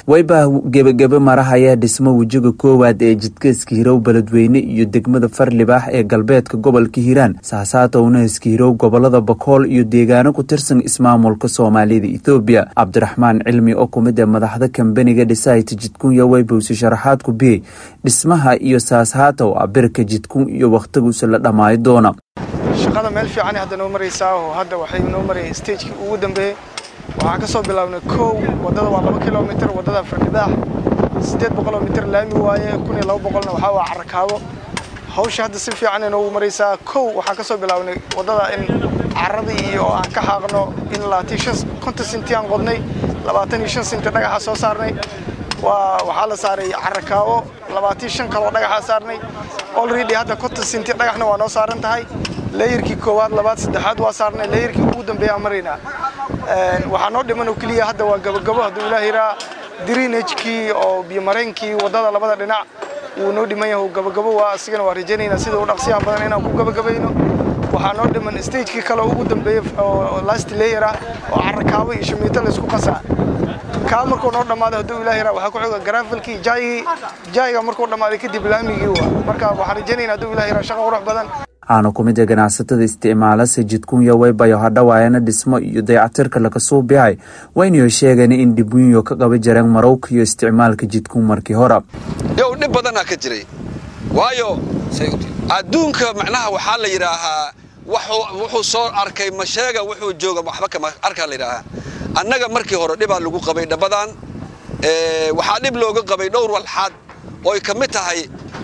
wayba gebagebe marahaya dhismo wejiga koowaad ee jidka iskihirow beledweyne iyo degmada farlibaax ee galbeedka gobolka hiiraan saasaatowna iskihirow gobolada bakool iyo deegaano ku tirsan ismaamulka soomaalida ethoobiya cabdiraxmaan cilmi oo ku mid ee madaxda kambaniga dhisayta jidkunya waybowsi sharaxaad ku biyey dhismaha iyo saashaatow abirka jidkun iyo wakhtigiisa la dhammaayo doona shaqada meel fiican hadda noo maraysaa oo hadda waxay noo marayay stagekii ugu dambeeyey waxaan ka soo bilaabnay kow waddada waa laba kilomitir waddada farnibaax siddeed boqoloo mitir laami waaye kun iyo laba boqolna waxaa waa carakaabo hawsha hadda si fiican ay noogu maraysaa kow waxaan ka soo bilaabnay waddada in carradii iyo aan ka xaaqno in labaatan shan konton sinti aan qodnay labaatan iyo shan sinti dhagaxa soo saarnay waa waxaa la saaray carakaabo labaatan shan kaloo dhagaxaa saarnay already hadda konton sinti dhagaxna waa noo saaran tahay layirkii koowaad labaad saddexaad waa saarnay layirkii ugu dambeeyaan maraynaa waxaa noo dhiman oo keliya hadda waa gabagabo hadduu ilaah yiraa drinagekii oo biyomareenkii waddada labada dhinac wuu noo dhiman yahay gabagabo waa asigana waa rajaynaynaa sida u dhaqsiyaha badan inaan ku gabagabayno waxaa noo dhiman stagekii kale ugu dambeeyey oo last layer ah oo carakaabo iyo shamiito laysku qasaa kaa markuu noo dhammaado hadduu ilaah yiraa waxaa ku xiga garaafelkii jaygii jayga markuu dhammaaday kadib laamigii waa marka waxaan rajaynaynaa hadduu ilaah yiraa shaqa qurux badan waxaana ku mid a ganacsatada isticmaalase jidkunya waybayo hadhawaayana dhismo iyo dayacatirka laga suubihay waynayo sheegeen in dhibwiinyo ka qaba jareen marowka iyo isticmaalka jidkun markii hore yow dhib badanaa ka jiray waayo adduunka macnaha waxaa la yidhaahaa wuxuu soo arkay ma sheega wuxuu jooga waxba kama arkaa la yidhaahaa annaga markii hore dhibaa lagu qabay dhabadan waxaa dhib looga qabay dhowr walxaad ooy ka mid tahay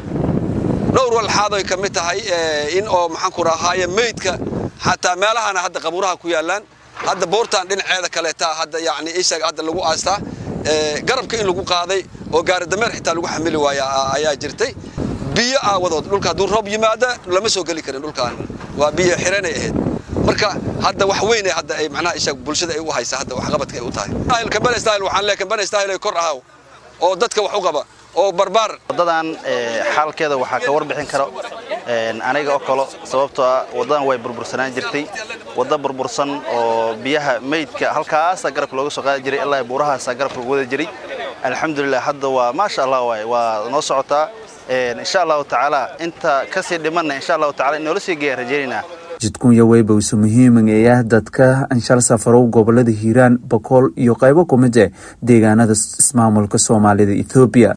dhowr walxaad oy ka mid tahay in oo maxaanku rahaaye meydka xataa meelahana hadda qabuuraha ku yaallaan hadda boortaan dhinaceeda kaleeta hadda yani isaga hadda lagu aastaa garabka in lagu qaaday oo gaaridameer xitaa lagu xamili waaya ayaa jirtay biyo aawadood dhulka hadduu roob yimaada lama soo geli karin dhulkaan waa biyo xiranay ahayd marka hadda wax weyn hadda ay macnaha isaga bulshada ay u haysa hadda waxqabadka ay u tahay kambani style waxaan leeyahay kambani style ay kor ahaw oo dadka wax u qaba oo barbaar waddadan xaalkeeda waxaa ka warbixin karo aniga oo kalo sababtoo ah waddadan way burbursanaan jirtay wadda burbursan oo biyaha meydka halkaasa garabka looga soo qaadi jiray ilaa buurahaasa garabka lagu wada jiray alxamdulilah hadda waa maasha allah waay waa noo socotaa insha allahu tacaala inta kasii dhimanna insha allahu tacala in noola sii geeyaan rajaynaynaa jidkunya waybowse muhiiman ee ah dadka anshal safarow gobolada hiiraan bakool iyo qaybo ku mid eh deegaanada ismaamulka soomaalida ethoobiya